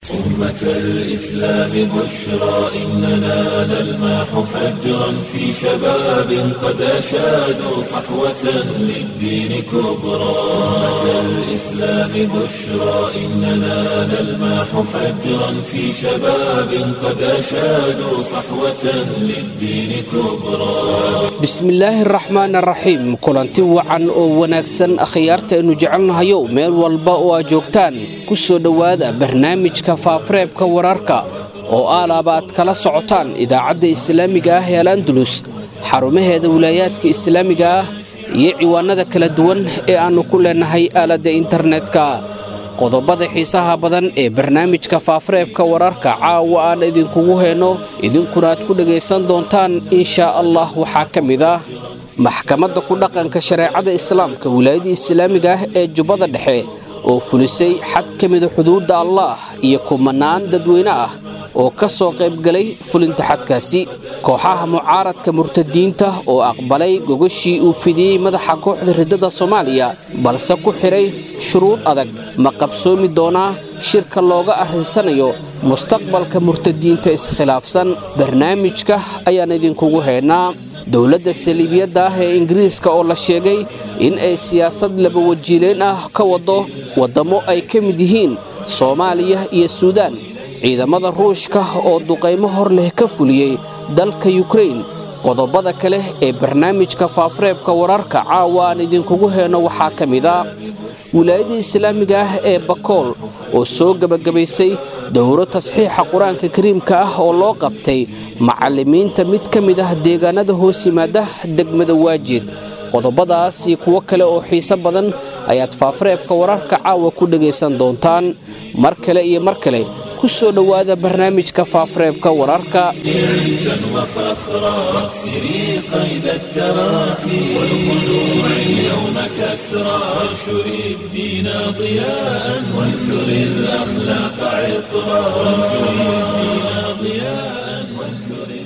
أمة الإسلام بشرى إننا نلمح فجرا في شباب قد أشادوا صحوة للدين كبرى أمة الإسلام بشرى إننا نلمح فجرا في شباب قد أشادوا صحوة للدين كبرى bismillaahi araxmaan araxiim kulanti wacan oo wanaagsan akhyaarta aynu jecelnahayow meel walba oo aad joogtaan ku soo dhowaada barnaamijka faafareebka wararka oo aalaaba aad kala socotaan idaacadda islaamiga ah ee al andulus xarumaheeda wilaayaadka islaamiga ah iyo ciwaanada kala duwan ee aannu ku leennahay aaladda internetka qodobada xiisaha badan ee barnaamijka faafareebka wararka caawa aan idinkugu heenno idinkuna aad ku dhegaysan doontaan inshaa allah waxaa ka mid ah maxkamadda ku dhaqanka shareecada islaamka wilaayada islaamiga ah ee jubbada dhexe oo fulisay xad ka mida xuduudda allaah iyo kumanaan dadweyne ah oo ka soo qaybgalay fulinta xadkaasi kooxaha mucaaradka murtadiinta oo aqbalay gogashii uu fidiyey madaxa kooxda riddada soomaaliya balse ku xidhay shuruud adag ma qabsoomi doonaa shirka looga arrinsanayo mustaqbalka murtadiinta iskhilaafsan barnaamijka ayaan idinkugu heynaa dowladda saliibiyadda ah ee ingiriiska oo la sheegay in ay siyaasad labawajiileyn ah ka wado waddammo ay ka mid yihiin soomaaliya iyo suudaan ciidamada ruushka oo duqaymo hor leh ka fuliyey dalka yukrain qodobada kale ee barnaamijka faafareebka wararka caawa aan idinkugu heenno waxaa ka mid ah wilaayada islaamiga ah ee bakool oo soo gebagabaysay dowro tasxiixa qur-aanka kariimka ah oo loo qabtay macallimiinta mid ka mid ah deegaanada hoos yimaada degmada waajid qodobadaas iyo kuwo kale oo xiiso badan ayaad faafareebka wararka caawa ku dhegaysan doontaan mar kale iyo mar kale ku soo dhowaada barnaamijka faafareebka wararka عزا وفخرا واكسري قيد التراخي والخلوع اليوم كسرى وانشري الدين ضياء وانثري الأخلاق عطرا وانشري الدين ضياء وانثري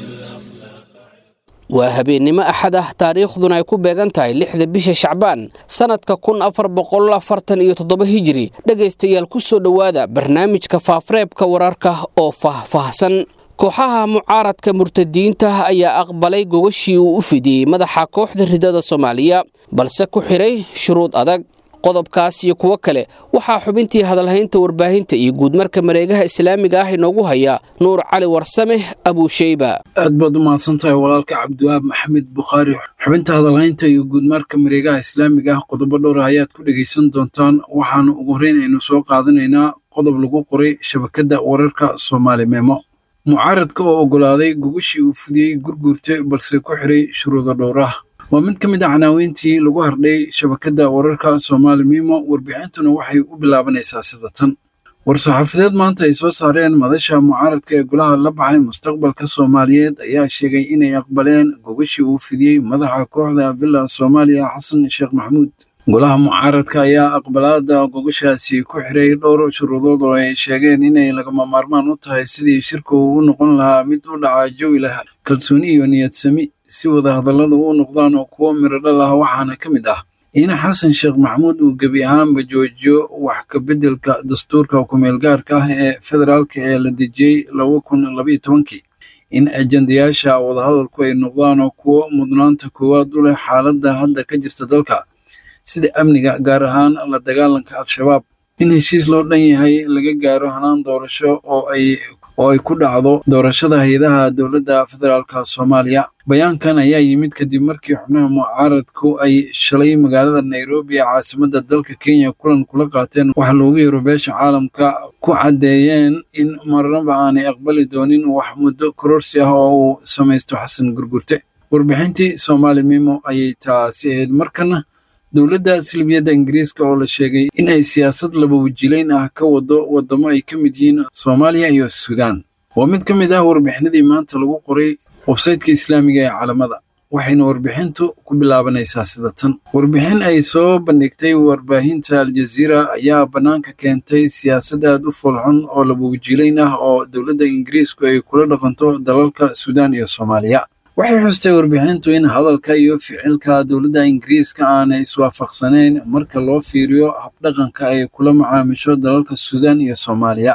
waa habeennimo axad ah taariikhduna ay ku beegan tahay lixda bisha shacbaan sannadka kun afar boqol afartan iyo toddoba hijiri dhegaystayaal ku soo dhowaada barnaamijka faafareebka wararka oo faahfaahsan kooxaha mucaaradka murtadiinta ayaa aqbalay gogashii uu u fidiyey madaxa kooxda riddada soomaaliya balse ku xidhay shuruud adag qodobkaas iyo kuwo kale waxaa xubintii hadalhaynta warbaahinta iyo guudmarka mareegaha islaamiga ah inoogu haya nuur cali warsame abuusheyba aad baad u mahadsan tahay walaalka cabdiwahaab maxamed bukhaari xubinta hadalhaynta iyo guudmarka mareegaha islaamiga ah qodobo dhowra ayaad ku dhegaysan doontaan waxaana ugu horreyn aynu soo qaadanaynaa qodob lagu qoray shabakadda wararka soomaali meemo mucaaradka oo oggolaaday gogashii uu fudiyey gurguurta balse ku xiray shuruudo dhowrah waa mid ka mid a canaaweyntii lagu hardhay shabakadda wararka soomaali mimo warbixintuna waxay u bilaabanaysaa sida tan war-saxaafadeed maanta ay soo saareen madasha mucaaradka ee golaha la baxay mustaqbalka soomaaliyeed ayaa sheegay inay aqbaleen gogashii uu fidiyey madaxa kooxda villa soomaaliya xasan sheekh maxamuud golaha mucaaradka ayaa aqbalaada gogashaasi ku xiray dhowr shuruudood oo ay sheegeen inay lagama maarmaan u tahay sidii shirku uu u noqon lahaa mid u dhaca jawi leh kalsooni iyo niyadsami si wada hadallada u noqdaan oo kuwo miradhal ah waxaana ka mid ah in xasan sheekh maxamuud uu gebi ahaanba joojiyo wax ka beddelka dastuurka kumeelgaarka ah ee federaalka ee la dejiyey laba kun labaiyo tobankii in ajendayaasha wadahadalku ay noqdaan oo kuwo mudnaanta koowaad u leh xaaladda hadda ka jirta dalka sida amniga gaar ahaan la dagaalanka al-shabaab in heshiis loo dhan yahay laga gaaro hanaan doorasho oo ay oo ay ku dhacdo doorashada hay-adaha dowladda federaalka soomaaliya bayaankan ayaa yimid kadib markii xubnaha mucaaradku ay shalay magaalada nairobi ee caasimadda dalka kenya kulan kula qaateen waxa loogu yeero beesha caalamka ku caddeeyeen in marnaba aanay aqbali doonin wax muddo kororsi ah oo uu samaysto xasan gurgurte warbixintii soomaali mimo ayay taasi ahayd markana dowladda silbiyadda ingiriiska oo la sheegay in ay siyaasad laba wajilayn ah ka wado waddamo ay ka mid yihiin soomaaliya iyo suudaan waa mid ka mid ah warbixinadii maanta lagu qoray websaytka islaamiga ee calamada waxayna warbixintu ku bilaabanaysaa sida tan warbixin ay soo bandhigtay warbaahinta aljaziira ayaa bannaanka keentay siyaasad aad u foolxun oo laba wajilayn ah oo dowladda ingiriisku ay kula dhaqanto dalalka suudaan iyo soomaaliya waxay xustay warbixintu in hadalka iyo ficilka dowladda ingiriiska aanay iswaafaqsanayn marka loo fiiriyo habdhaqanka ay kula macaamisho dalalka suudaan iyo soomaaliya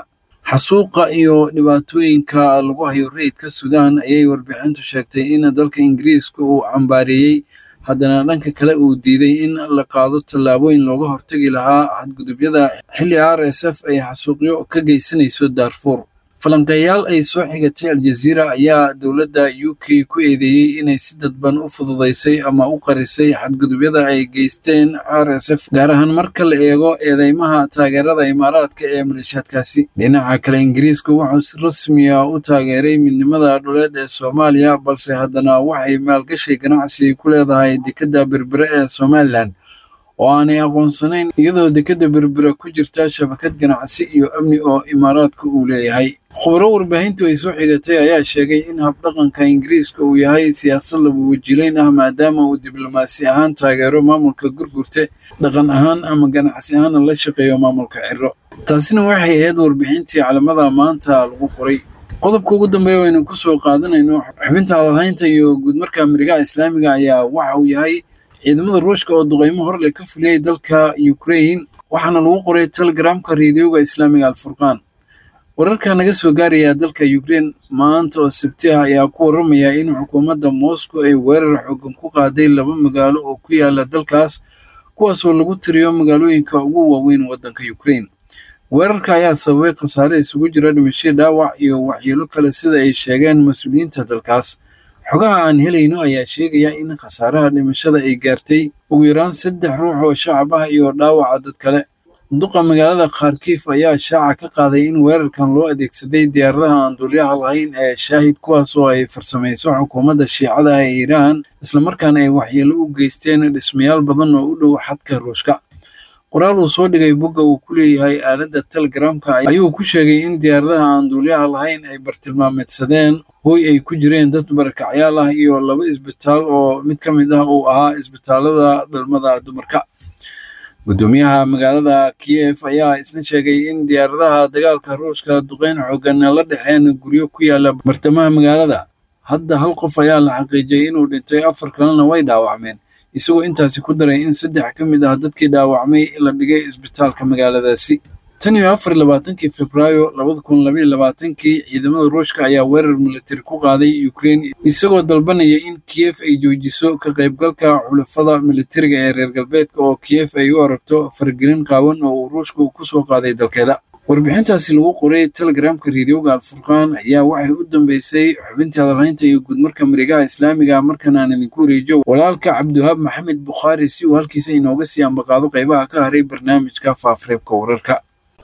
xasuuqa iyo dhibaatooyinka lagu hayo rayidka suudaan ayay warbixintu sheegtay in dalka ingiriiska uu cambaareeyey haddana dhanka kale uu diiday in la qaado tallaabooyin looga hortagi lahaa xadgudubyada xilli r s f ay xasuuqyo ka geysanayso daarfuur falanqeeyaal ay soo xigatay aljaziira ayaa dowladda u k ku eedeeyey inay si dadban u fududaysay ama u qarisay xadgudubyada ay geysteen r s f gaar ahaan marka la eego eedeymaha taageerada imaaraadka ee maleeshaadkaasi dhinaca kale ingiriisku wuxuu si rasmiya u taageeray midnimada dhuleed ee soomaaliya balse haddana waxay maalgashi ganacsi ku leedahay dekedda berbere ee somalilan oo aanay aqoonsanayn iyadoo dekedda berbera ku jirta shabakad ganacsi iyo amni oo imaaraadka uu leeyahay khubaro warbaahintu ay soo xigatay ayaa sheegay in habdhaqanka ingiriiska uu yahay siyaasad laba wajilayn ah maadaama uu diblomaasi ahaan taageero maamulka gurgurte dhaqan ahaan ama ganacsi ahaana la shaqeeyo maamulka ciro taasina waxay ahayd warbixintii calamada maanta lagu qoray qodobka ugu dambeeya waynu ku soo qaadanayno xubinta hadalhaynta iyo guudmarka amerikaha islaamiga ayaa waxa uu yahay ciidamada ruushka oo duqeymo horle ka fuliyey dalka ukrain waxaana lagu qoray telegramka reediyoga islaamiga alfurqaan wararka naga soo gaaraya dalka ukrain maanta oo sabti ah ayaa ku waramaya in xukuumadda moscow ay weerar xoogan ku qaaday laba magaalo oo ku yaala dalkaas kuwaasoo lagu tiriyo magaalooyinka ugu waaweyn waddanka ukrain weerarka ayaa sababay khasaare isugu jira dhimasho dhaawac iyo waxyeelo kale sida ay sheegeen mas-uuliyiinta dalkaas xogaha aan helayno ayaa sheegaya in khasaaraha dhimashada ay gaartay ugu yaraan saddex ruux oo shacab ah iyo dhaawaca dad kale duqa magaalada kharkiif ayaa shaaca ka qaaday in weerarkan loo adeegsaday diyaaradaha aan duulyaha lahayn ee shaahid kuwaas oo ay farsamayso xukuumadda shiicada ee iiraan islamarkaana ay waxyeelo u geysteen dhismayaal badan oo u dhow xadka ruushka qoraal uu soo dhigay bogga uu ku leeyahay aaladda telegramka ayuu ku sheegay in diyaaradaha aan duulyaha lahayn ay bartilmaameedsadeen hooy ay ku jireen dad barakacyaal ah iyo laba isbitaal oo mid ka mid ah uu ahaa isbitaalada dhalmada dumarka guddoomiyaha magaalada kiyef ayaa isna sheegay in diyaaradaha dagaalka ruushka duqeyn xoogan la dhexeen guryo ku yaala bartamaha magaalada hadda hal qof ayaa la xaqiijiyey inuu dhintay afar kalena way dhaawacmeen isagoo intaasi ku daray in saddex ka mid ah dadkii dhaawacmay la dhigay isbitaalka magaaladaasi tan iyo afar labaatankii febraayo labada kun labaiyo labaatankii ciidamada ruushka ayaa weerar militari ku qaaday ukrain isagoo dalbanaya in kiyef ay joojiso ka qaybgalka xulafada militariga ee reer galbeedka oo kiyef ay u aragto faragelin qaawan oo uu ruushku ku soo qaaday dalkeeda warbixintaasi lagu qoray telegramka reediyoga alfurqaan ayaa waxay u dambeysay xubintii hadalhaynta iyo guudmarka mareegaha islaamiga markan aan idinku wareejiyo walaalka cabdiwahaab maxamed bukhaari si uu halkiisa inooga sii ambaqaado qaybaha ka haray barnaamijka faafreebka wararka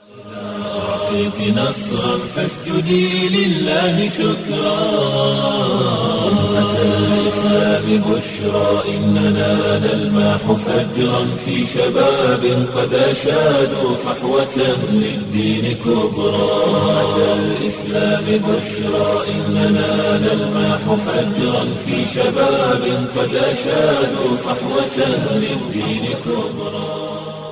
أعطيت نصرا فاسجدي لله شكرا أمة الإسلام بشرى إننا نلمح فجرا في شباب قد أشادوا صحوة للدين كبرى أمة الإسلام بشرى إننا نلمح فجرا في شباب قد أشادوا صحوة للدين كبرى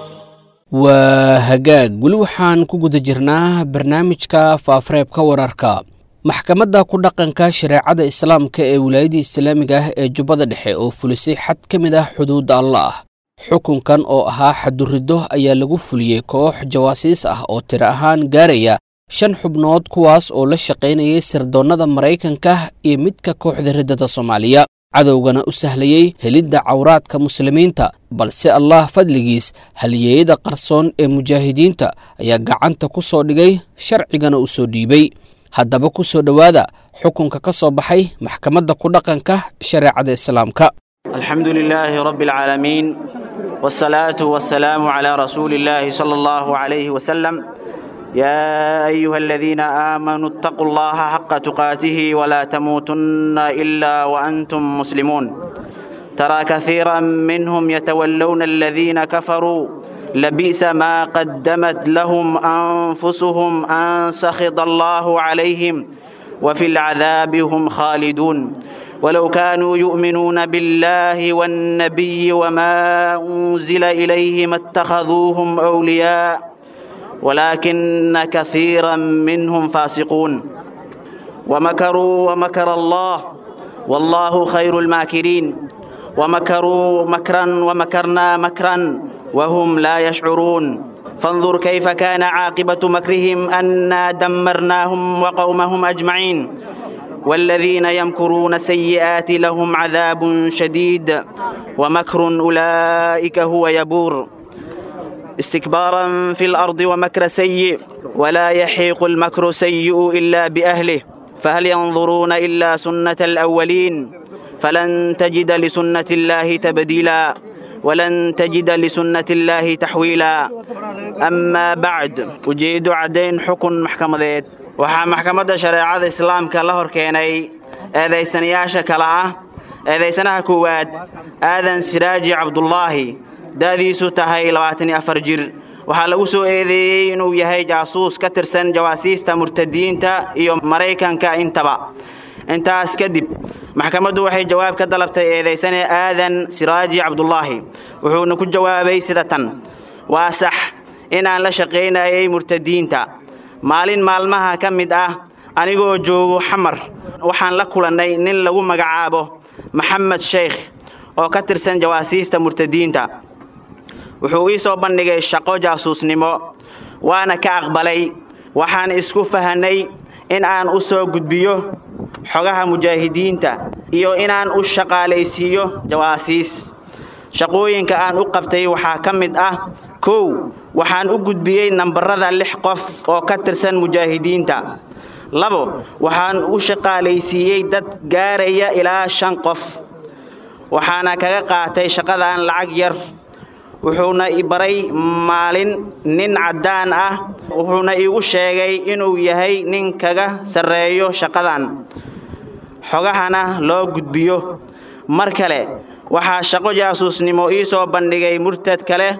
waa hagaag weli waxaan ku guda jirnaa barnaamijka faafareebka wararka maxkamadda ku dhaqanka shareecada islaamka ee wilaayada islaamiga ah ee jubbada dhexe oo fulisay xad ka mid ah xuduudda allah xukunkan oo ahaa xaduriddo ayaa lagu fuliyey koox jawaasiis ah oo tiro ahaan gaaraya shan xubnood kuwaas oo la shaqaynayay sirdoonnada maraykanka iyo midka kooxda riddada soomaaliya cadowgana u sahlayey helidda cawraadka muslimiinta balse allah fadligiis halyeeyada qarsoon ee mujaahidiinta ayaa gacanta ku soo dhigay sharcigana u soo dhiibay haddaba ku soo dhowaada xukunka ka soo baxay maxkamadda ku dhaqanka shareecada islaamka الحمد لله رب العالمين والصلاة والسلام على رسول الله صلى الله عليه وسلم يا أيها الذين آمنوا اتقوا الله حق تقاته ولا تموتن إلا وأنتم مسلمون ترى كثيرا منهم يتولون الذين كفروا لبئس ما قدمت لهم أنفسهم أن سخط الله عليهم وفي العذاب هم خالدون ولو كانوا يؤمنون بالله والنبي وما أنزل إليه ما اتخذوهم أولياء ولكن كثيرا منهم فاسقون ومكروا ومكر الله والله خير الماكرين ومكروا مكرا ومكرنا مكرا وهم لا يشعرون فانظر كيف كان عاقبة مكرهم أنا دمرناهم وقومهم أجمعين والذين يمكرون السيئات لهم عذاب شديد ومكر أولئك هو يبور استكبارا في الأرض ومكر سيء ولا يحيق المكر سيء إلا بأهله فهل ينظرون إلا سنة الأولين فلن تجد لسنة الله تبديلا ولن تجد لسنة الله تحويلا أما بعد ujeedo caddayn xukun maxkamadeed waxaa maxkamadda shareecada islaamka la hor keenay eedaysanayaasha kale ah eedaysanaha koowaad aadan siraaji cabdulaahi da'diisu tahay labaatan iyo afar jir waxaa lagu soo eedeeyey inuu yahay jaasuus ka tirsan jawaasiista murtadiinta iyo maraykanka intaba intaas kadib maxkamaddu waxay jawaab ka dalabtay eedaysane aadan siraaji cabdulaahi wuxuuna ku jawaabay sida tan waa sax inaan la shaqaynayay murtadiinta maalin maalmaha ka mid ah anigoo joogo xamar waxaan la kulannay nin lagu magacaabo maxamed sheekh oo ka tirsan jawaasiista murtadiinta wuxuu ii soo bandhigay shaqo jaasuusnimo waana ka aqbalay waxaan isku fahanay in aan u soo gudbiyo xogaha mujaahidiinta iyo inaan u shaqaalaysiiyo jawaasiis shaqooyinka aan u qabtay waxaa ka mid ah kow waxaan u gudbiyey nambarada lix qof oo ka tirsan mujaahidiinta labo waxaan u shaqaalaysiiyey dad gaaraya ilaa shan qof waxaana kaga qaatay shaqadan lacag yar wuxuuna i baray maalin nin caddaan ah wuxuuna iigu sheegay inuu yahay nin kaga sarreeyo shaqadan xogahana loo gudbiyo mar kale waxaa shaqo jaasuusnimo ii soo bandhigay murtad kale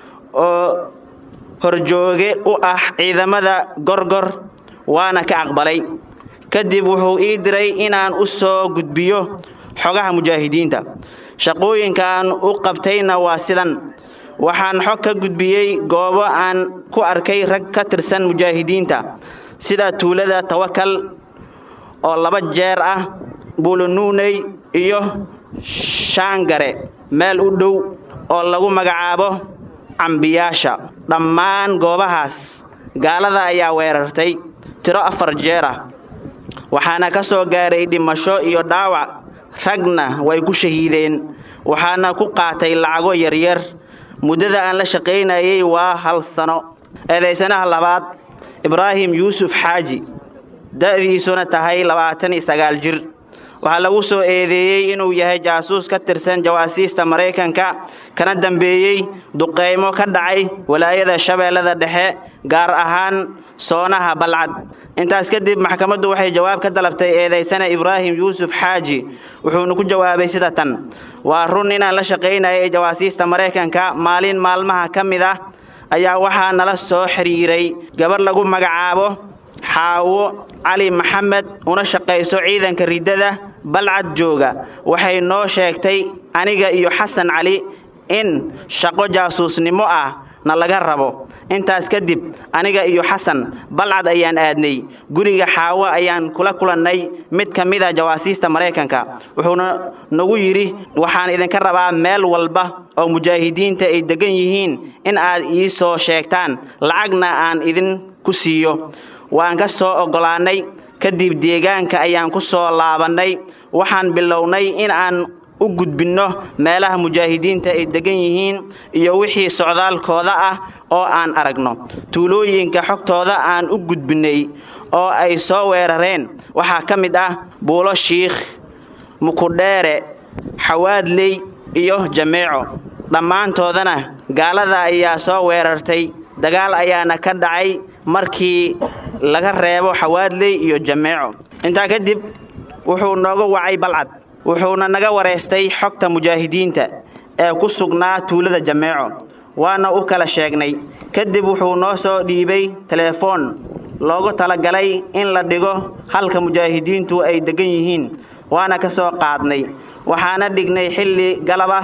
oo horjooge u ah ciidamada gorgor waana ka aqbalay kadib wuxuu ii diray inaan u soo gudbiyo xogaha mujaahidiinta shaqooyinkaan u qabtayna waa sidan waxaan xog ka gudbiyey goobo aan ku arkay rag ka tirsan mujaahidiinta sida tuulada tawakal oo laba jeer ah buulunuuney iyo shaangare meel u dhow oo lagu magacaabo cambiyaasha dhammaan goobahaas gaalada ayaa weerartay tiro afar jeer ah waxaana ka soo gaaray dhimasho iyo dhaawac ragna way ku shahiideen waxaana ku qaatay lacago yaryar muddada aan la shaqaynayay waa hal sano eedaysanaha labaad ibraahim yuusuf xaaji da'diisuna tahay labaatan iyo sagaal jir waxaa lagu soo eedeeyey inuu yahay jaasuus ka tirsan jawaasiista maraykanka kana dambeeyey duqeymo ka dhacay walaayada shabeellada dhexe gaar ahaan soonaha balcad intaas kadib maxkamaddu waxay jawaab ka dalabtay eedaysana ibraahim yuusuf xaaji wuxuuna ku jawaabay sida tan waa run inaan la shaqaynayay jawaasiista maraykanka maalin maalmaha ka mid ah ayaa waxaa nala soo xiriiray gabar lagu magacaabo xaawo cali maxamed una shaqayso ciidanka riddada balcad jooga waxay noo sheegtay aniga iyo xasan cali in shaqo jaasuusnimo ah na laga rabo intaas kadib aniga iyo xasan balcad ayaan aadnay guriga xaawo ayaan kula kulannay mid ka mid a jawaasiista maraykanka wuxuuna nagu yidhi waxaan idinka rabaa meel walba oo mujaahidiinta ay degan yihiin in aad ii soo sheegtaan lacagna aan idin ku siiyo waan ka soo oggolaannay kadib deegaanka ayaan ku soo laabannay waxaan bilownay in aan u gudbinno meelaha mujaahidiinta ay degan yihiin iyo wixii socdaalkooda ah oo aan aragno tuulooyinka xogtooda aan u gudbinnay oo ay soo weerareen waxaa ka mid ah buulo shiikh mukudheere xawaadley iyo jameeco dhammaantoodana gaalada ayaa soo weerartay dagaal ayaana ka dhacay markii laga reebo xawaadley iyo jameeco intaa kadib wuxuu nooga wacay balcad wuxuuna naga wareystay xogta mujaahidiinta ee ku sugnaa tuulada jameeco waana u kala sheegnay kadib wuxuu noo soo dhiibay teleefoon loogu talagalay in la dhigo halka mujaahidiintu ay degan yihiin waana ka soo qaadnay waxaana dhignay xilli galaba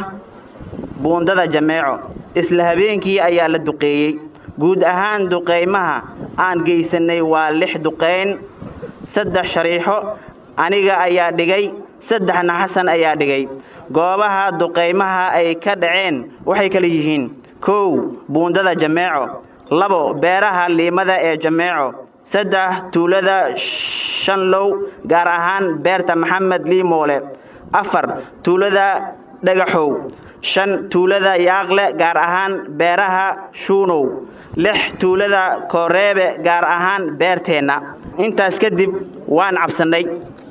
buundada jameeco isla habeenkii ayaa la duqeeyey guud ahaan duqeymaha aan geysannay waa lix duqeyn saddex shariixo aniga ayaa dhigay saddexna xasan ayaa dhigay goobaha duqeymaha ay ka dhaceen waxay kala yihiin kow buundada jameeco labo beeraha liimada ee jameeco saddex tuulada shanlow gaar ahaan beerta maxamed liimoole afar tuulada dhagaxow shan tuulada yaaqle gaar ahaan beeraha shuunow lix tuulada kooreebe gaar ahaan beerteenna intaas kadib waan cabsannay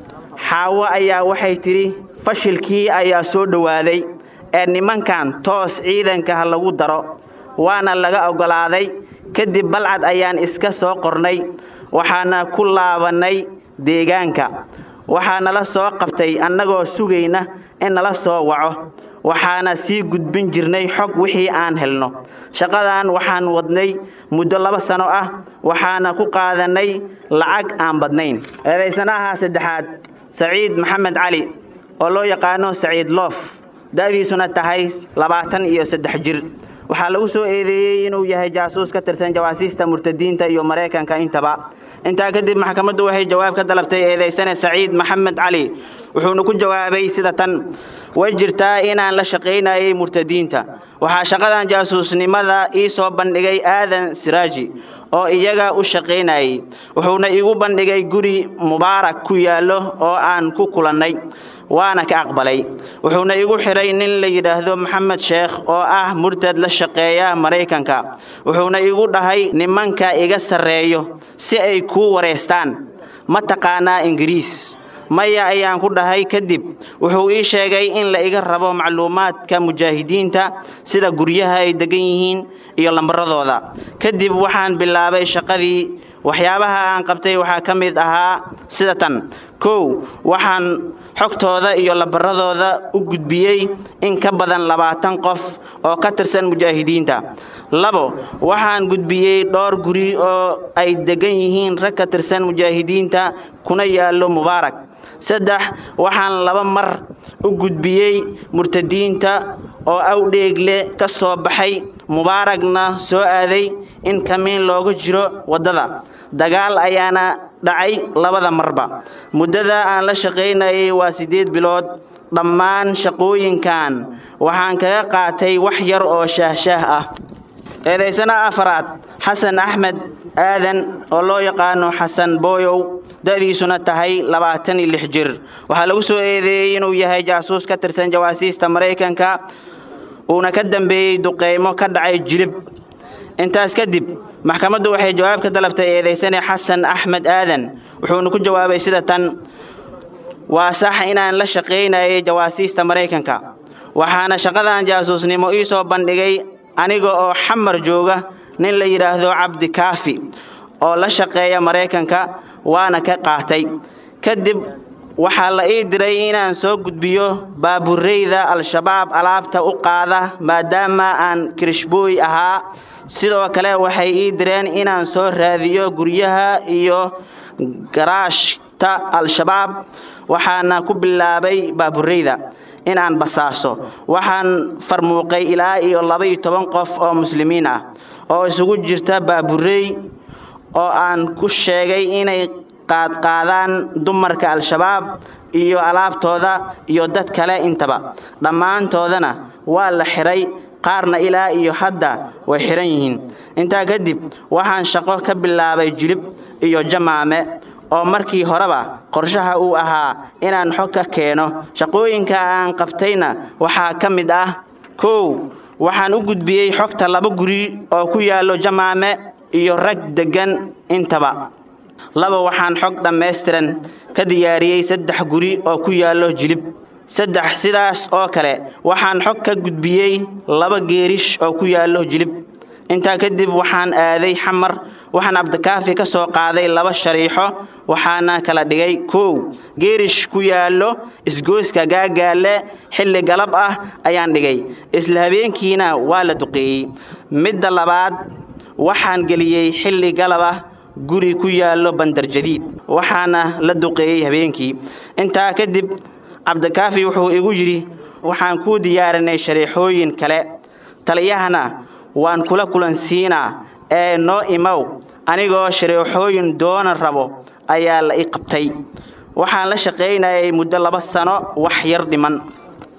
xaawo ayaa waxay tidhi fashilkii ayaa soo dhowaaday ee nimankan toos ciidanka ha lagu daro waana laga oggolaaday kadib balcad ayaan iska soo qornay waxaana ku laabannay deegaanka waxaa nala soo qabtay annagoo sugayna in nala soo waco waxaana sii gudbin jirnay xog wixii aan helno shaqadan waxaan wadnay muddo laba sano ah waxaana ku qaadannay lacag aan badnayn eedaysanaha saddexaad saciid maxamed cali oo loo yaqaano saciid loof da'diisuna tahay labaatan iyo saddex jir waxaa lagu soo eedeeyey inuu yahay jaasuus ka tirsan jawaasiista murtadiinta iyo maraykanka intaba intaa kadib maxkamaddu waxay jawaab ka dalabtay eedaysane saciid maxamed cali wuxuuna ku jawaabay sida tan way jirtaa inaan la shaqaynayay murtadiinta waxaa shaqadan jaasuusnimada ii soo bandhigay aadan siraaji oo iyaga u shaqaynayay wuxuuna iigu bandhigay guri mubaarak ku yaallo oo aan ku kulannay waana ka aqbalay wuxuuna igu xidhay nin la yidhaahdo maxamed sheekh oo ah murtad la shaqeeya maraykanka wuxuuna igu dhahay nimanka iga sarreeyo si ay kuu wareystaan ma taqaanaa ingiriis maya ayaan ku dhahay kadib wuxuu ii sheegay in la iga rabo macluumaadka mujaahidiinta sida guryaha ay degan yihiin iyo lambaradooda kadib waxaan bilaabay shaqadii waxyaabaha aan qabtay waxaa ka mid ahaa sida tan kow waxaan xogtooda iyo lambaradooda u gudbiyey in ka badan labaatan qof oo ka tirsan mujaahidiinta labo waxaan gudbiyey dhowr guri oo ay degan yihiin rag ka tirsan mujaahidiinta kuna yaallo mubaarak saddex waxaan laba mar u gudbiyey murtadiinta oo awdheegle ka soo baxay mubaaragna soo aaday in kamiin looga jiro waddada dagaal ayaana dhacay labada marba muddada aan la shaqaynayay waa siddeed bilood dhammaan shaqooyinkan waxaan kaga qaatay wax yar oo shaahshaah ah eedaysana afaraad xasan axmed aadan oo loo yaqaano xasan booyow da'diisuna tahay labaatan iyo lix jir waxaa lagu soo eedeeyey inuu yahay jaasuus ka tirsan jawaasiista maraykanka uuna ka dambeeyey duqeymo ka dhacay jilib intaas kadib maxkamaddu waxay jawaab ka dalabtay eedaysane xasan axmed aadan wuxuuna ku jawaabay sida tan waa sax inaan la shaqaynayay jawaasiista maraykanka waxaana shaqadan jaasuusnimo ii soo bandhigay aniga oo xamar jooga nin la yidhaahdo cabdi kaafi oo la shaqeeya maraykanka waana ka qaatay kadib waxaa la ii diray inaan soo gudbiyo baabureyda al-shabaab alaabta u qaada maadaama aan kirishbooy ahaa sidoo kale waxay ii direen inaan soo raadiyo guryaha iyo garaashta al-shabaab waxaana ku bilaabay baabureyda in aan basaaso waxaan farmuuqay ilaa iyo laba-iyo toban qof oo muslimiin ah oo isugu jirta baaburey oo aan ku sheegay inay qaadqaadaan dumarka al-shabaab iyo alaabtooda iyo dad kale intaba dhammaantoodana waa la xidhay qaarna ilaa iyo hadda way xidhan yihiin intaa kadib waxaan shaqo ka bilaabay jilib iyo jamaame oo markii horeba qorshaha uu ahaa inaan xog ka keeno shaqooyinka aan qabtayna waxaa ka mid ah kow waxaan u gudbiyey xogta laba guri oo ku yaallo jamaame iyo rag deggan intaba laba waxaan xog dhammaystiran ka diyaariyey saddex guri oo ku yaallo jilib saddex sidaas oo kale waxaan xog ka gudbiyey laba geerish oo ku yaallo jilib intaa kadib waxaan aaday xamar waxaan cabdikaafi ka soo qaaday laba shariixo waxaana kala dhigay kow geerish ku yaallo isgoyska gaagaalle xilli galab ah ayaan dhigay isla habeenkiina waa la duqeeyey midda labaad waxaan geliyey xilli galab ah guri ku yaallo bandarjadiid waxaana la duqeeyey habeenkii intaa kadib cabdikaafi wuxuu igu yidhi waxaan kuu diyaarinay shariixooyin kale taliyahana waan kula kulansiinaa ee noo imow anigoo shariixooyin doona rabo ayaa la i qabtay waxaan la shaqaynayay muddo laba sano wax yar dhiman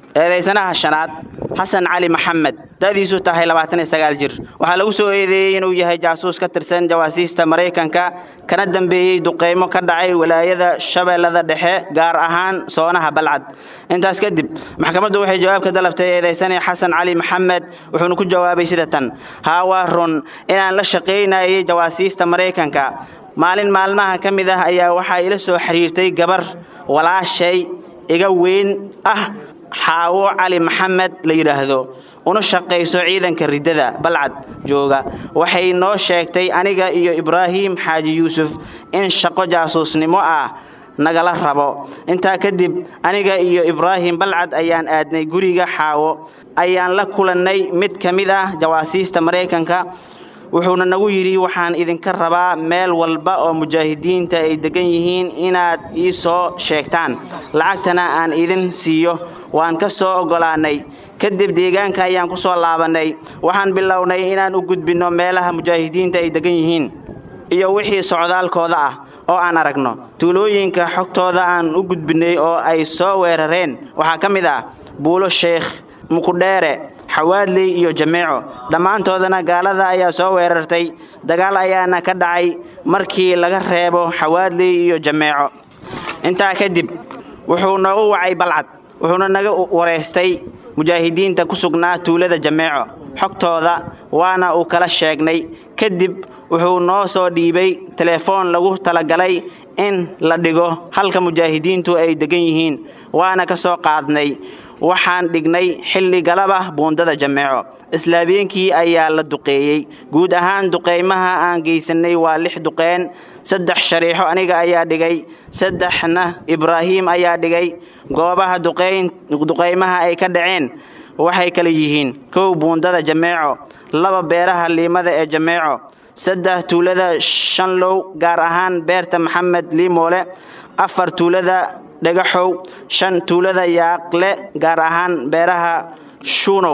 eedaysanaha shanaad xasan cali maxamed da'diisu tahay labaatan iyo sagaal jir waxaa lagu soo eedeeyey inuu yahay jaasuus ka tirsan jawaasiista maraykanka kana dambeeyey duqeymo ka dhacay walaayada shabeellada dhexe gaar ahaan soonaha balcad intaas kadib maxkamaddu waxay jawaab ka dalabtay eedaysane xasan cali maxamed wuxuuna ku jawaabay sida tan haa waa run inaan la shaqaynayay jawaasiista maraykanka maalin maalmaha ka mid ah ayaa waxaa ila soo xiriirtay gabar walaashay iga weyn ah xaawo cali maxamed la yidhaahdo una shaqayso ciidanka riddada balcad jooga waxay noo sheegtay aniga iyo ibraahim xaaji yuusuf in shaqo jaasuusnimo ah nagala rabo intaa kadib aniga iyo ibraahim balcad ayaan aadnay guriga xaawo ayaan la kulannay mid ka mid ah jawaasiista maraykanka wuxuuna nagu yidhi waxaan idinka rabaa meel walba oo mujaahidiinta ay degan yihiin inaad ii soo sheegtaan lacagtana aan idin siiyo waan ka soo oggolaannay kadib deegaanka ayaan ku soo laabannay waxaan bilownay inaan u gudbinno meelaha mujaahidiinta ay degan yihiin iyo wixii socdaalkooda ah oo aan aragno tuulooyinka xogtooda aan u gudbinnay oo ay soo weerareen waxaa ka mid ah buulo sheekh mukudheere xawaadley iyo jameeco dhammaantoodana gaalada ayaa soo weerartay dagaal ayaana ka dhacay markii laga reebo xawaadley iyo jameeco intaa kadib wuxuu noogu wacay balcad wuxuuna naga wareystay mujaahidiinta ku sugnaa tuulada jameeco xogtooda waana uu kala sheegnay kadib wuxuu noo soo dhiibay telefoon lagu talagalay in la dhigo halka mujaahidiintu ay degan yihiin waana ka soo qaadnay waxaan dhignay xilli galaba buundada jameeco islaabeenkii ayaa la duqeeyey guud ahaan duqeymaha aan geysannay waa lix duqeen saddex shariixo aniga ayaa dhigay saddexna ibraahiim ayaa dhigay goobaha duqeymaha ay ka dhaceen waxay kala yihiin kow buundada jameeco laba beeraha liimada ee jameeco saddex tuulada shanlow gaar ahaan beerta maxamed liimoole afar tuulada dhagaxow shan tuulada yaaqle gaar ahaan beeraha shuunow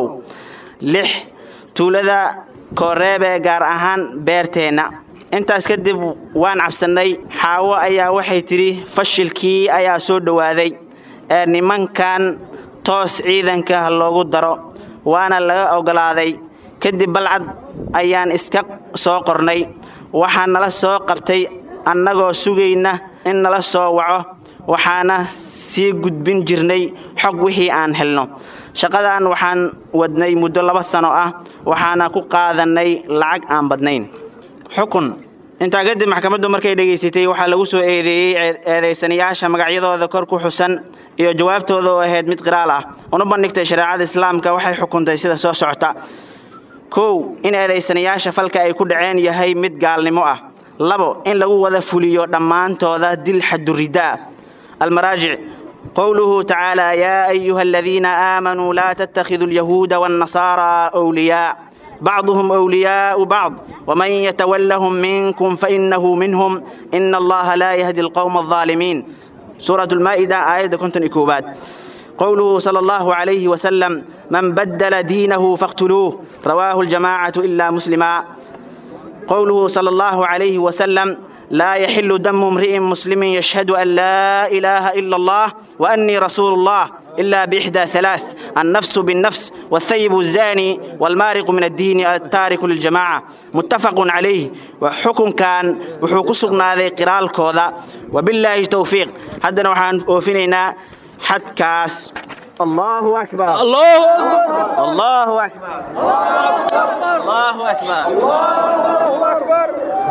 lix tuulada kooreebe gaar ahaan beerteenna intaas kadib waan cabsannay xaawo ayaa waxay tidhi fashilkii ayaa soo dhowaaday ee nimankan toos ciidanka loogu daro waana laga oggolaaday kadib balcad ayaan iska soo qornay waxaa nala soo qabtay annagoo sugayna in nala soo waco waxaana sii gudbin jirnay xog wixii aan helno shaqadan waxaan wadnay muddo laba sano ah waxaana ku qaadannay lacag aan badnayn xukun intaa kadib maxkamaddu markay dhegaysatay waxaa lagu soo eedeeyey eedaysanayaasha magacyadooda kor ku xusan iyo jawaabtooda oo ahayd mid qiraal ah una bandhigtay shareecada islaamka waxay xukuntay sida soo socota kow in eedaysanayaasha falka ay ku dhaceen yahay mid gaalnimo ah labo in lagu wada fuliyo dhammaantooda dil xaduridaa المراجع قوله تعالى يا أيها الذين آمنوا لا تتخذوا اليهود والنصارى أولياء بعضهم أولياء بعض ومن يتولهم منكم فإنه منهم إن الله لا يهدي القوم الظالمين سورة المائدة آية كنت إكوبات قوله صلى الله عليه وسلم من بدل دينه فاقتلوه رواه الجماعة إلا مسلما قوله صلى الله عليه وسلم لا يحل دم امرئ مسلم يشهد أن لا إله إلا الله وأني رسول الله إلا بإحدى ثلاث النفس بالنفس والثيب الزاني والمارق من الدين التارك للجماعة متفق عليه وحكم كان وحكم سقنا ذي قرال كوذا وبالله توفيق حدنا وحان وفينينا حد كاس الله أكبر الله الله أكبر الله أكبر الله أكبر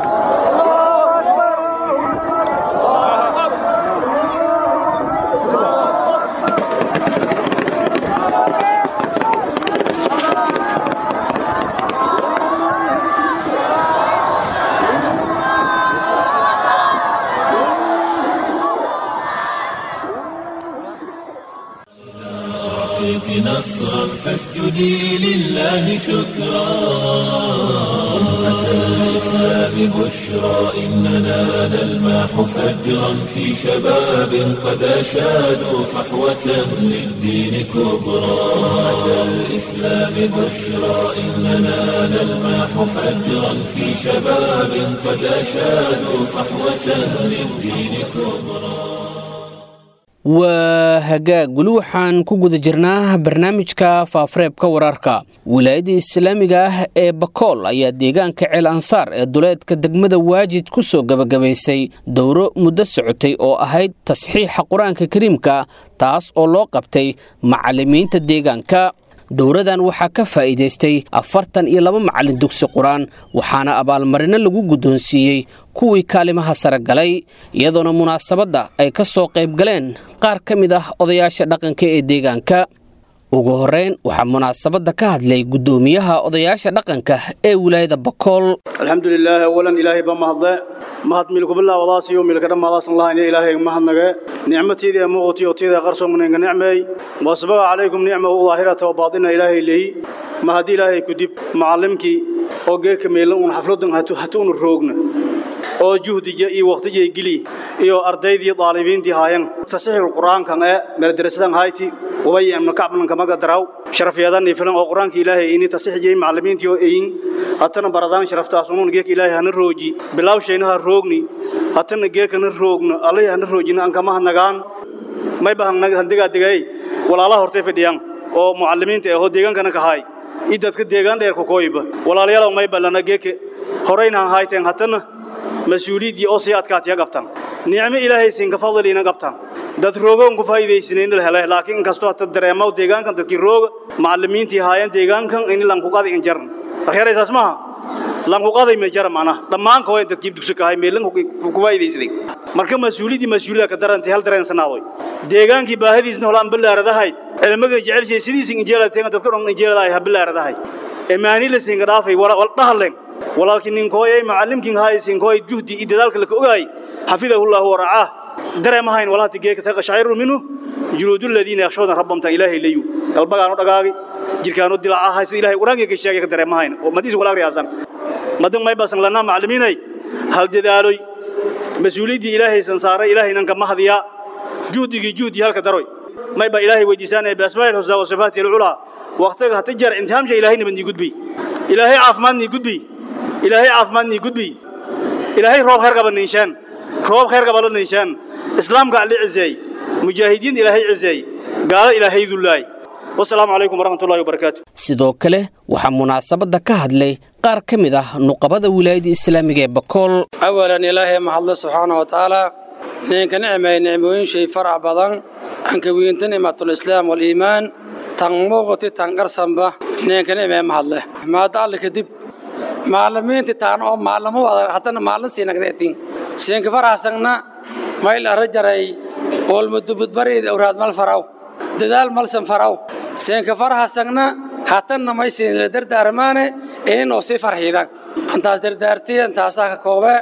أعطيت نصرا فاسجدي لله شكرا أمة الإسلام بشرى إننا نلمح فجرا في شباب قد أشادوا صحوة للدين كبرى أمة الإسلام بشرى إننا نلمح فجرا في شباب قد أشادوا صحوة للدين كبرى waa hagaag weli waxaan ku guda jirnaa barnaamijka faafareebka wararka wilaayadda islaamiga ah ee bakool ayaa deegaanka ceel ansaar ee duleedka degmada waajid ku soo gebagabaysay dowro muddo socotay oo ahayd tasxiixa qur-aanka kariimka taas oo loo qabtay macallimiinta deegaanka dowradan waxaa ka faa'iidaystay afartan iyo laba macallin dugsi qur-aan waxaana abaalmarino lagu guddoonsiiyey kuwii kaalimaha sare galay iyadoona munaasabadda ay ka soo qayb galeen qaar ka mid ah odayaasha dhaqanka ee deegaanka ugu horrayn waxaa munaasabadda ka hadlay guddoomiyaha odayaasha dhaqanka ee wilaayada bakool alxamdu lilaahi awalan ilaahay ba mahadle mahad milkubillah wadaasiyo milkadha mahadaasan lahayna ilaahay mahadnage nicmatiida ee muuqatiyo tiida qarsoomneenka nicmeey wasbaga calaykum nicmahu daahirata wa baatina ilaahay lehi mahad ilaahay kudib macallimkii oo geeka meelan uun xafladan hatuunu roogna oo juhdija iyo waqtijay geli iyo ardaydii daalibiintii haayan tasxiixul quraankan ee meeldarasadan hayti ubay amna kacblan kamaga daraw sharafyadan filan oo quraanka ilaahay ini tasxiixiyay macallimiintii oo eeyin hatana baradaan sharaftaas uun geeka ilaahay hana rooji bilaw shayna ha roogni hatana geeka na roogno allah hana roojina an kama hanagaan may bahan handiga digay walaalaha hortay fadhiyaan oo mucallimiinta ee oo deegaankana ka haay idadka deegaan dheer ku kooyba walaalayaal may balana geeka horeyna hayteen hatana mas-uuliyaddii oo sii adkaatiya qabtaan nicmo ilaahay siinka fadliina qabtaan dad roogoon ku faa'iidaysaneen la helay laakiin inkastoo hata dareemaw deegaankan dadkii rooga macallimiintii haayeen deegaankan in lankuqaday in jaran akhyaaraysaas maaha lankuqaday ma jara macnaha dhammaan kooyan dadkii dugsi kahay meelan ku faa'iidaysaday marka mas-uuliyaddii mas-uuliyada ka darantay hal dareensanaadoy deegaankii baahadiisna holaan ballaaradahayd cilmiga jecelshay sidiisin injeelateen dadka dhan injeeladahay ha ballaaradahay emaani la siinka dhaafay wala dhahaleen walaalkii ninkooyay macallimkiin haayisiin kooy juhdi iyo dadaalka la ka ogaay xafidahullahu wa racaa dareemahayn walaati geeka taqa shaa'iru minhu juluudul ladina yakhshawna rabbahum ta ilaahi layu qalbagaanu dhagaagi jirkaanu dilaacaha sida ilaahay quraanka ka sheegay ka dareemahayn oo madiis walaal riyaasan madan may basan lana macallimiinay hal dadaaloy mas-uuliyaddii ilaahay san saaray ilaahaynan ka mahdiya juhdigii juhdi halka daroy may ba ilaahay weydiisaanaya biasmaa'il husnaa wa sifaatihi alculaa waqtiga hata jeer imtixaamsha ilaahay nabadnii gudbi ilaahay caafimaadnii gudbi ilaahay caafimaadnii gudbi ilaahay roob khayr qaba ninshaan roob khayr qaba la ninshaan islaamka ali cizeey mujaahidiin ilaahay cizeey gaala ilaahay dullaay wasalaamu calaykum waraxmatullahi wabarakaatu sidoo kale waxaa munaasabadda ka hadlay qaar ka mid ah nuqabada wilaayada islaamiga ee bakool awalan ilaahay mahadle subxaana wa tacaala ninka nicmay nicmooyin shay farac badan anka wiinta nicmatulislaam waliimaan tan muuqati tan qarsanba ninka nicmay mahadle maada alle kadib maalimiinti taan oo maalamo wada haddana maalin siinagdeetin siinka faraxsangna mayl arra jaray oolmudubudbariid awraad mal faraw dadaal malsan faraw siinka faraxsangna hatanna may siin la dardaarmaane inin oo sii farxiidan antaas dardaartiy antaasaa ka koobe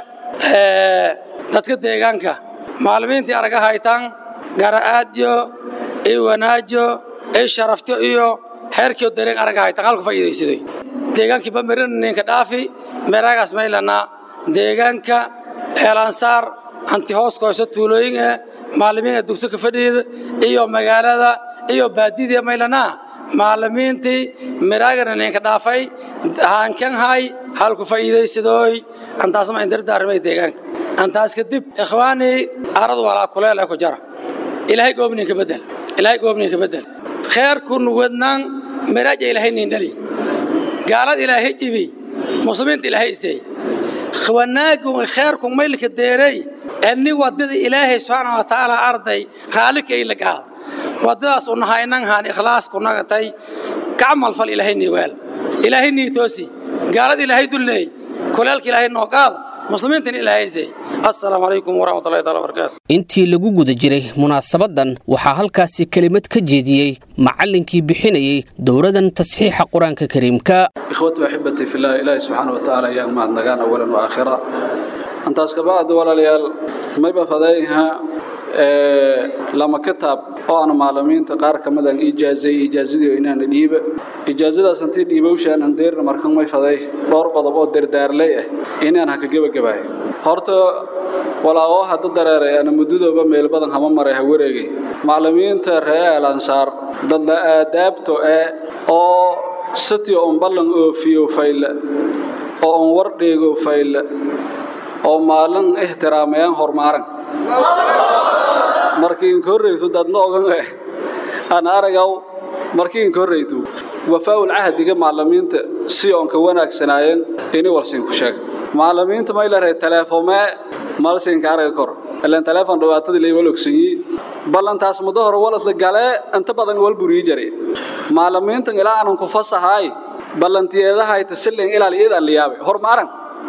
dadka deegaanka maalimiintii araga haytaan gara'aadyo iyo wanaajo iyo sharafto iyo xeerkiyo dareen araga haytaan halku faa'iidaysaday deegaankii bamirin ninka dhaafi meeraagaas maylana deegaanka eelansaar anti hoos koyso tuulooyin eh maalimiinka dugsi ka fadhiida iyo magaalada iyo baadidii maylana maalimiintii miraagana ninka dhaafay haankan hay halku faa'iidaysadooy antaasma in dardaarmay deegaanka antaas kadib ikhwaanii arad walaa kuleel ku jara ilaahay goobninka bedel ilaahay goobninka bedel kheerku nuwadnaan miraaja ilaahay nin dhali gaalada ilaahay jibi muslimiinta ilaahay isay wanaagu kheerku maylka deeray enni wadada ilaahay subxaana wa tacaala arday khaalika ay lagaada wadadaas u nahaynan haan ikhlaas ku nagatay kacmal fal ilaahay nii weel ilaahay nii toosi gaalada ilaahay dulleey kuleelka ilaahay noo qaada muslimiintan ilaahay isay assalaamu calaykum waraxmatullahi taala wabarakaatu intii lagu guda jiray munaasabadan waxaa halkaasi kelimad ka jeediyey macallinkii bixinayey dowradan tasxiixa qur-aanka kariimka ikhwati axibati fillah ilaahi subxaana wa tacaala ayaan mahadnagaan awalan wa aakhira antaas kabacdi walaalayaal mayba fadayha lama kitaab oo aan maalimiinta qaar ka mid aan ijaazay ijaazadii inaan dhiiba ijaazadaas intii dhiibowshaan aan deerna markan may faday dhowr qodob oo dardaarlay ah inaan ha ka gebagabaayo horta walaawo hadda dareeray ana muddadooba meel badan hama maray ha wareegay macallimiinta ree al ansaar dadla aadaabto ee oo sati on ballan oofiyo fayla oo on war dheego fayla oo maalin ixtiraamayaan hormaaran markii inka horreyso dadna ogan eh aan aragaw markii inka horreydu wafaa'ul cahdiga macallimiinta si oon ka wanaagsanaayeen ini walsiin ku sheeg macallimiinta may leedahay teleefomee malsiinka araga kor ilaan teleefon dhibaatadii lay wal ogsanyi ballantaas muddo hore walasla galee inta badan wal burii jare macallimiintan ilaa aanan ku fasahaay ballantiyeedahayta silin ilaal iyadaan la yaabay hor maaran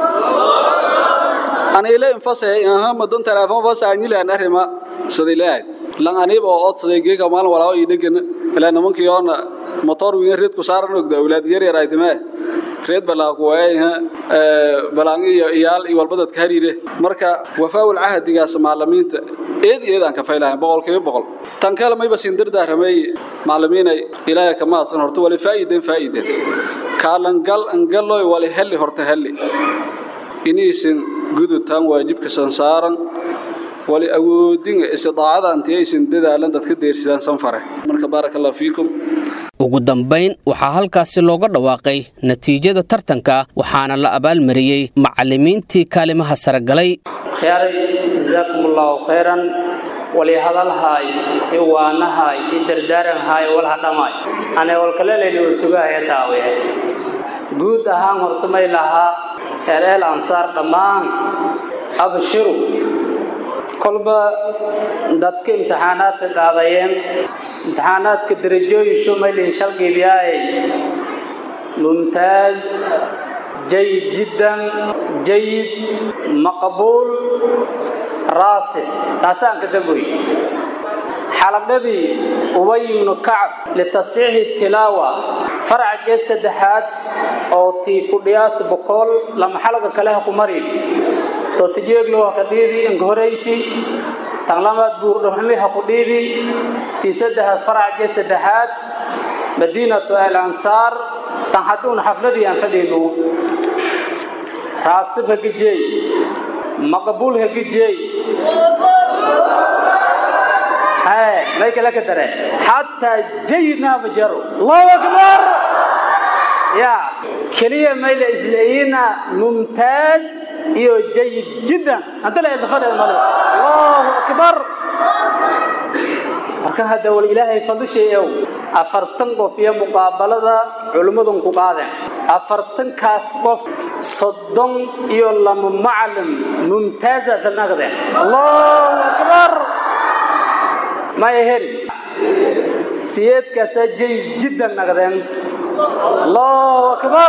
ana ila infasahay aha madan teleefon fasahay nilaan arrima sidii leeyahay lan aniib oo odsaday geeka maalin walaawo ii dhegana ilaa nimankii oona motor wiin reed ku saaran ogda awlaad yar yar ay timee reed balaa ku waayay balaangi iyo iyaal iyo walba dadka hariire marka wafaa'ul cahdigaas macallimiinta eed eedaan ka faylahay boqolkiiba boqol tan kale mayba siin dardaaramay macallimiinay ilaahay ka mahadsan horta wali faa'iideen faa'iideen kaalangal angaloy wali helli horta helli inaysan gudutaan waajibka sansaaran wali awoodinga istidaacada antiyaysan dadaalan dadka deersidaan sanfare marka baaraka allah fiikum ugu dambayn waxaa halkaasi looga dhawaaqay natiijada tartanka waxaana la abaalmariyey macallimiintii kaalimaha sare galay khiyaaray jazaakum allahu khayran wali hadalhaay i waanahaay i dardaaranhaay walha dhammaay anay walkaleleli oo sugahaya taawiye guud ahaan hortumay lahaa eeleel ansaar dhammaan abshiru kolba dadka imtixaanaadka qaadayeen imtixaanaadka darajooyin shumaylin shalgiibyaay mumtaaz jayid jiddan jayid maqbuul raasix taasaan ka damboyd xalaqadii ubay ibnu kacb litasxiixi tilaawa faracgee saddexaad oo tii ku dhiyaas bokool lama xalaga kale ha ku marin tootijeeglo ha ka dhiidi inkahoreyti tan lamaad buurdhaxmi ha ku dhiidi tii saddexaad faracgee saddexaad madiinatu al ansaar tan hadduun xafladii aan fadhiinu raasib ha gejeey maqbuul ha gejeey may kala ka dare xataa jayidna bajaro allahu akbar ya keliya mayla isleeyina mumtaaz iyo jayid jiddan hadda la idafadheed male allahu akbar marka hadda wal ilaahay fadishayow afartan qof iyo muqaabalada culimmadun ku qaadeen afartankaas qof soddon iyo lama macalin mumtaaza dalnagdeen allahu akbar maya heli siyeedkaasaa jayid jiddan nagdeen allahu akbar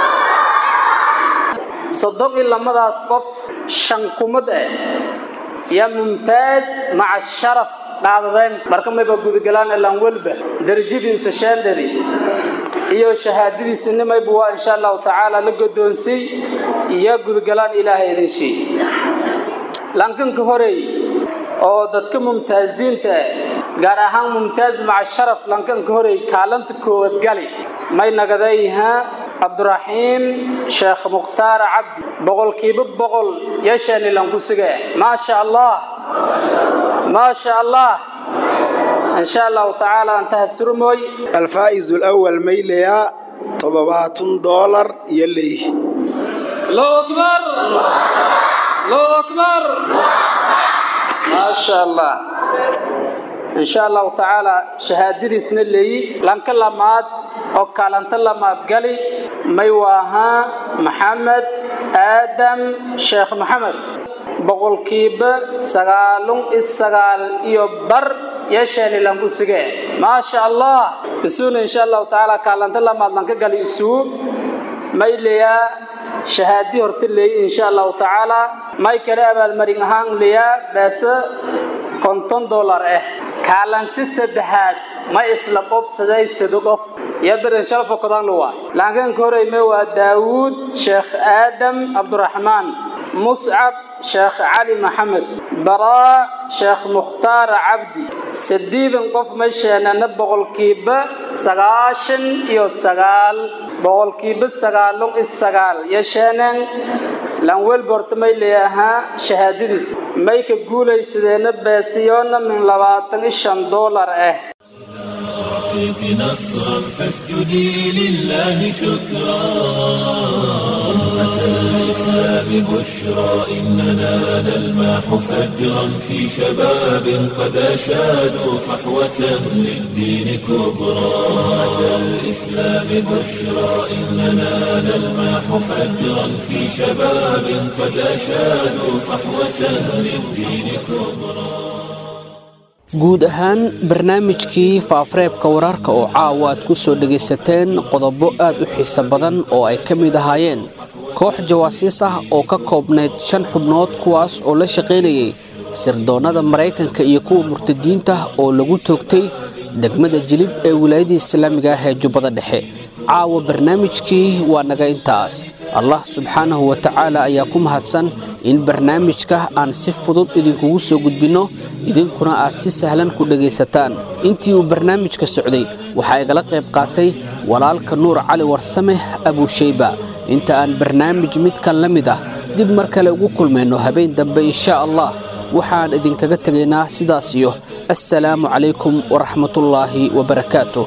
soddon iyo lamadaas qof shan kumad ah yaa mumtaaz maca sharaf dhaadadeen marka mayba gudagalaan elaan welba darajadiisa sheendhadi iyo shahaadadiisa mayba waa insha allahu tacaala la godoonsay iyo gudagalaan ilaahay idin shii lankanka horeey oo dadka mumtaaziinta ah gaar ahaan mumtaaz maca sharaf lankanka horeey kaalanta koowad gali may nagadayha cabduraxiim sheekh mukhtaar cabdi boqolkiiba boqol yeeshaani lanku suga maa sha allah maa sha allah in sha allahu tacaala antaha surmooy الفائز الأول ميليا طببات دولار يلي الله أكبر الله أكبر ما شاء الله إن شاء الله تعالى شهادتي سنة لي لانك لماد أو كالنت لماد قالي ميواها محمد آدم شيخ محمد boqolkiiba sagaalun isagaal iyo bar yeesheeni lanku sige maasha allah isuuna insha allahu tacaala kaalanta lamaad lanka gali isuu mayleyaa shahaadi horta leey insha allahu tacaala may kale abaalmarin ahaan leeyaa beese konton dollar ah kaalanti saddexaad ma isla qobsaday sida qof iyo birin shalfo kodan luwa laakiin koreyme waa daawuud sheekh aadam cabduraxmaan muscab sheekh cali maxamed baraa sheekh mukhtaar cabdi sideedan qof meesheenana boqolkiiba sagaashan iyo sagaal boqolkiiba sagaalun iyo sagaal yeesheeneen lanwel borta may leeyahaa shahaadadiis may ka guulaysadeena beesiyoona min labaatan iyo shan doolar ah أعطيت نصرا فاسجدي لله شكرا أمة الإسلام بشرى إننا نلمح فجرا في شباب قد أشادوا صحوة للدين كبرى أمة الإسلام بشرى إننا نلمح فجرا في شباب قد أشادوا صحوة للدين كبرى guud ahaan barnaamijkii faafareebka wararka oo caawa aad ku soo dhegaysateen qodobo aad u xiiso badan oo ay ka mid ahaayeen koox jawaasiis ah oo ka koobnayd shan xubnood kuwaas oo la shaqaynayay sirdoonnada maraykanka iyo kuwa murtadiinta oo lagu toogtay degmada jilib ee wilaayadii islaamiga ah ee jubbada dhexe caawa barnaamijkii waa naga intaas allah subxaanahu wa tacaala ayaa ku mahadsan in barnaamijka aan si fudud idinkugu soo gudbinno idinkuna aad si sahlan ku dhegaysataan intii uu barnaamijka socday waxaa igala qayb qaatay walaalka nuur cali warsame abuushayba inta aan barnaamij midkan la mid ah dib mar kale ugu kulmayno habeen dambe insha allah waxaan idinkaga tegaynaa sidaas iyo assalaamu calaykum waraxmatullaahi wabarakaatuh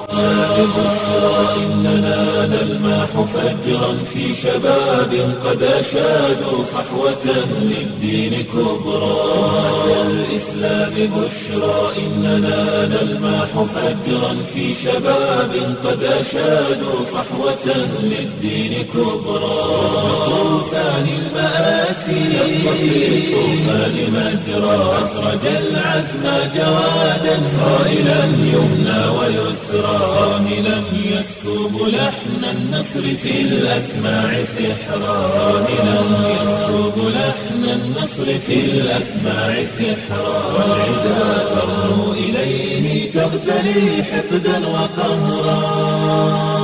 إننا نلمح فجرا في شباب قد أشادوا صحوة للدين كبرى أمة الإسلام بشرى إننا نلمح فجرا في شباب قد أشادوا صحوة للدين كبرى طوفان المآسي شق في الطوفان مجرى أسرج العزم جوادا صائلا يمنى ويسرى صاهلا يسكب لحن النصر في الأسماع سحرا صاهلا يسكب لحن النصر في الأسماع سحرا والعدا ترنو إليه تغتلي حقدا وقهرا